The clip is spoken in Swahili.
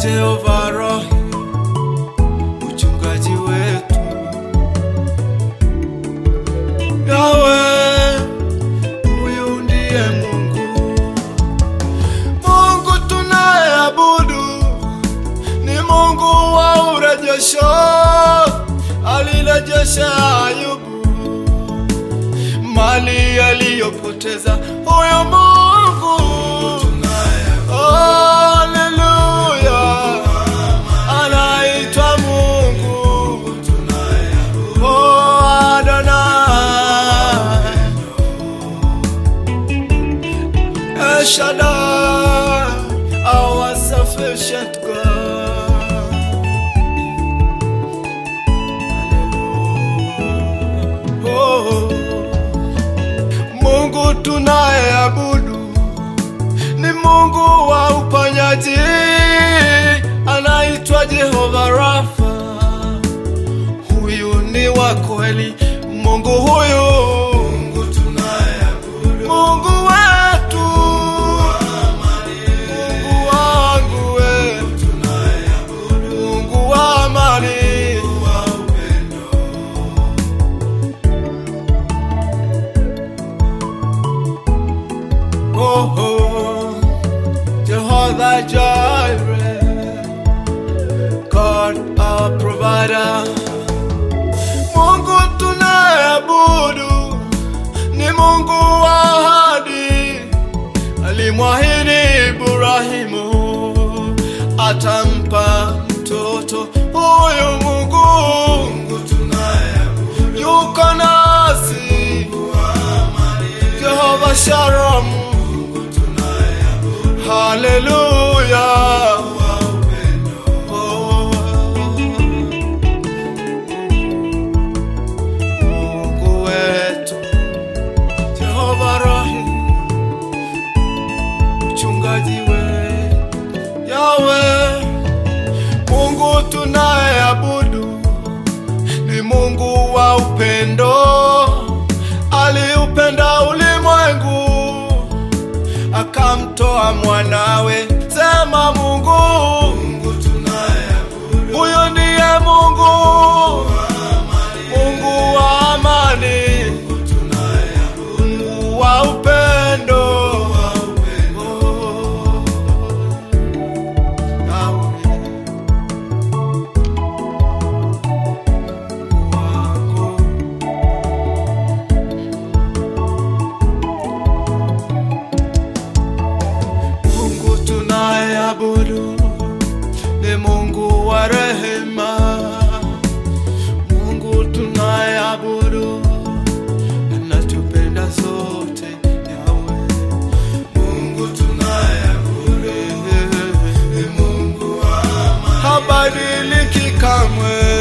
Jehova Rohi, mchungaji wetu. Yawe, huyu ndiye Mungu. Mungu tunayeabudu ni Mungu wa urejesho, alirejesha Ayubu mali aliyopoteza huyo Mungu. Haleluya, anaitwa Mungu. Oh, Adonai. El Shaddai, our sufficient God. Oh, Mungu tunayeabudu ni Mungu wa uponyaji, anaitwa Jehova Rafa. Huyu ni wa kweli, Mungu huyu, Mungu tunayeabudu, Mungu wetu, Mungu wangu we, Mungu wa amani, oh, oh. Jehovah Jireh, God our provider. Mungu tunayeabudu ni Mungu wa ahadi, alimwahidi Ibrahimu atampa mtoto huyu. Mungu, Mungu tunayeabudu yuko nasi, Jehova Shalom, haleluya. Oh. Mungu wetu Jehova Rohi, mchungaji wetu Yawe, Mungu tunayeabudu ni Mungu wa upendo, aliupenda ulimwengu akamtoa mwanawe. Sema Mungu, Mungu tunayeabudu, huyo ndiye Mungu Mungu wa amani, Mungu wa upendo. Oh, Yahweh, wako. Mungu tunayeabudu ni Mungu wa rehema. Mungu tunayeabudu anatupenda sote, Yawe. Mungu tunayeabudu ni Mungu wa amani, habadiliki kamwe.